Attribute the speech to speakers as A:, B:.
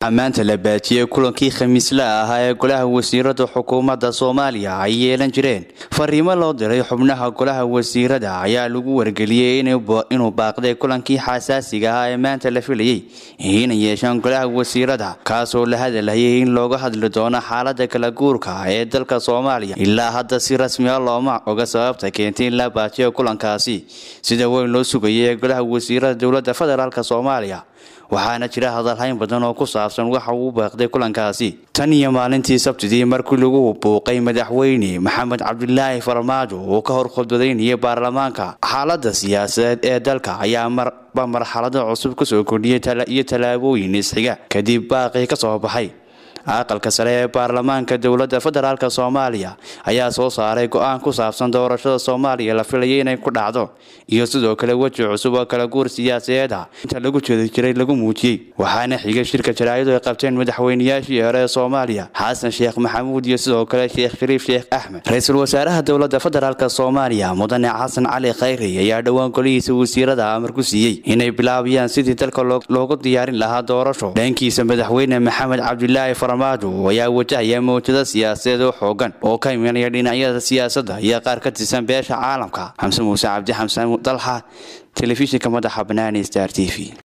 A: ammaanta la baajiyey kulankii khamiisla ahaa ee golaha wasiirada xukuumadda soomaaliya ay yeelan jireen fariimo loo diray xubnaha golaha wasiirada ayaa lagu wargeliyey inuu baaqday kulankii xasaasiga ahaa ee maanta la filayey inay yeeshaan golaha wasiirada kaasoo la hadalhayay in looga hadli doono xaalada kala guurka ee dalka soomaaliya ilaa hadda si rasmiya looma oga sababta keentay in la baajiyo kulankaasi sida weyn loo sugayay ee golaha wasiirada dowladda federaalk soomaaliya waxaana jira hadalhayn badan oo ku saabsan waxa uu baaqday kulankaasi tan iyo maalintii sabtidii markii lagu buuqay madaxweyne maxamed cabdilaahi farmaajo uu ka hor khudbadaynayay baarlamaanka xaalada siyaasadeed ee dalka ayaa marba marxalado cusub kasoo kordhiyay iyo tallaabooyin isxiga kadib baaqii ka soo baxay aqalka sare ee baarlamaanka dowladda federaalk soomaaliya ayaa soo saaray go-aan ku saabsan doorashada soomaaliya la filayay inay ku dhacdo iyo sidoo kale weji cusub oo kala guur siyaasadeed ah inta lagu jeedi jiray lagu muujiyey waxaana xigay shirka jaraa'id ay qabteen madaxweynayaashii hore ee soomaaliya xasan sheekh maxamuud iyo sidoo kale sheekh shariif sheekh axmed ra-iisul wasaaraha dowladda federaalk soomaaliya mudane xasan cali khayri ayaa dhowaan golihiisa wasiirada amar ku siiyey inay bilaabayaan sidii dalka loogu diyaarin lahaa doorasho dhankiisa madaxweyne maxamed cabdilaahi farmaajo ayaa wajahaya mawjado siyaasadeed oo xoogan oo ka imanaya dhinacyada siyaasadda iyo qaar ka tirsan beesha caalamka xamse muuse cabdi xamse dalxa telefishinka madaxa banaani star t v